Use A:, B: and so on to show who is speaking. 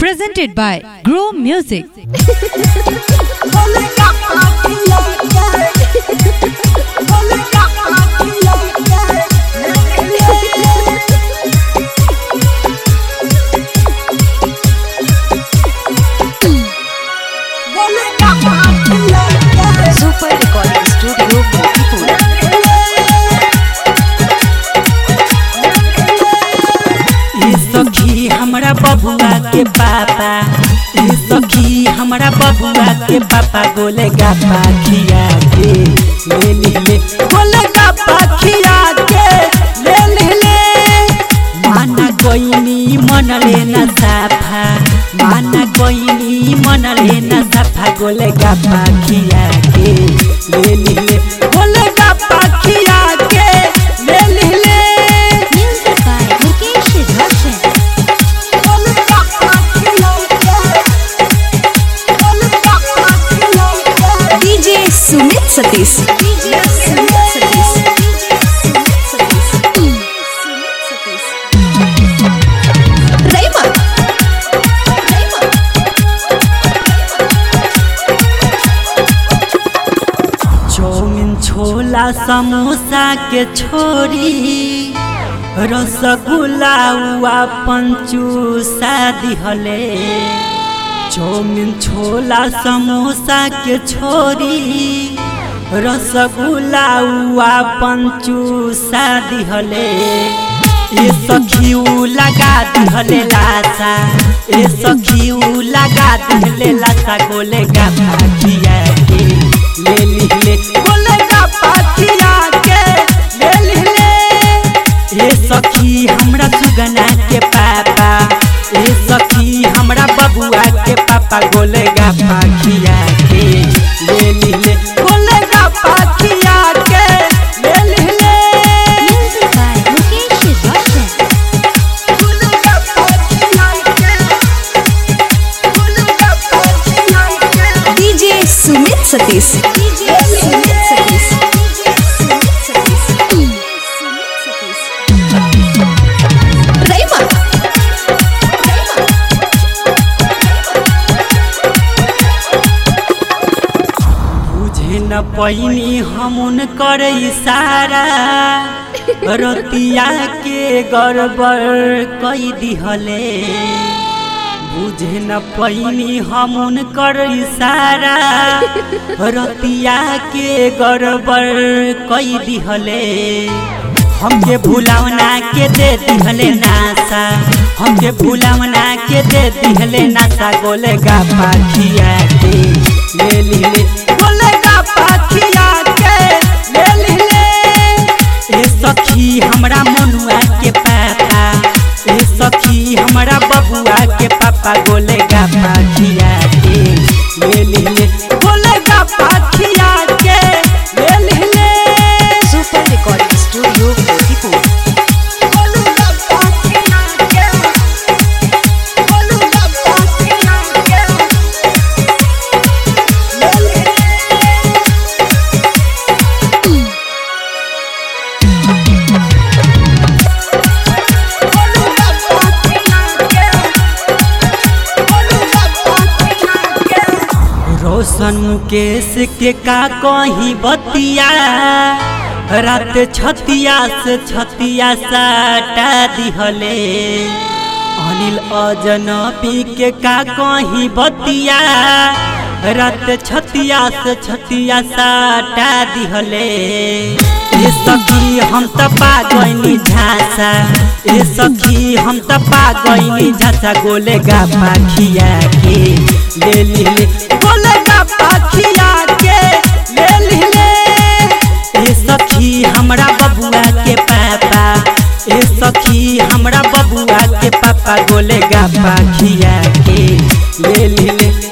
A: Presented by Grow Music.
B: Super Recording Studio, Bhopalpur.
C: ए सखी हमरा बबुआ के पापा ए सखी हमरा बबुआ के पापा गोले गापा खिया के ले ले ले गोले गापा खिया के ले ले ले माना कोइनी मन लेना साफा माना कोइनी मन लेना साफा गोले गापा खिया के ले ले ले गोले गापा खिया के ले ले ले
B: Music by Mukesh Roshan. DJ Sumit Satish. DJ Sumit Satish. Sumit Satish. Sumit Satish. Raima. Raima.
C: Chowmein chola samosa के छोरी रसगुल्ला हुआ पंचूसा दिहले चौमिन छोला समोसा के छोरी रसगुल्ला हुआ पंचूसा दिहले ए सखियू लगा दिहले लासा ए सखियू लगा दिहले लासा गोले गा पाखिया के ले ली ले गोले गा पाखिया के ले ली ले ए सखी हमरा सुगना के पापा ए सखी हमरा बबुआ के पापा गोले गा पाखिया के ले ली ले गोले गा पाखिया के ले ली ले
B: Music by Mukesh Roshan. DJ Sumit Satish. DJ Sumit Satish. Sumit Satish. Sumit Satish. Raima. Raima.
C: बुझे न पैनी हमन कर इशारा रतिया के गड़बड़ कई दिहले बुझे न पैनी हमन कर इशारा रतिया के गड़बड़ कई दिहले हमके भुलावना के दे दिहले नासा हमके भुलावना के दे दिहले नासा गोले गा पाखिया के ले ली ले गोले गा पाखिया के ले ली ले ए सखी हमरा मनुआ के पापा ए सखी हमरा बबुआ के पापा गोले गा पाखिया के ले ली ले गोले गा पाखिया के ले ली ले
B: Super Recording Studio, Bhopalpur.
C: रोशन मुकेश के का कहीं बतिया रात छतिया से छतिया साटा दिहले अनिल अजनबी के का कहीं बतिया रात छतिया से छतिया साटा दिहले ए सखी हम त पा गइनी झांसा ए सखी हम त पा गइनी झांसा गोले गा पाखिया के ले ली ले गोले गा पाखिया के ले ली ले ए सखी हमरा बबुआ के पापा ए सखी हमरा बबुआ के पापा गोले गा पाखिया के ले ली ले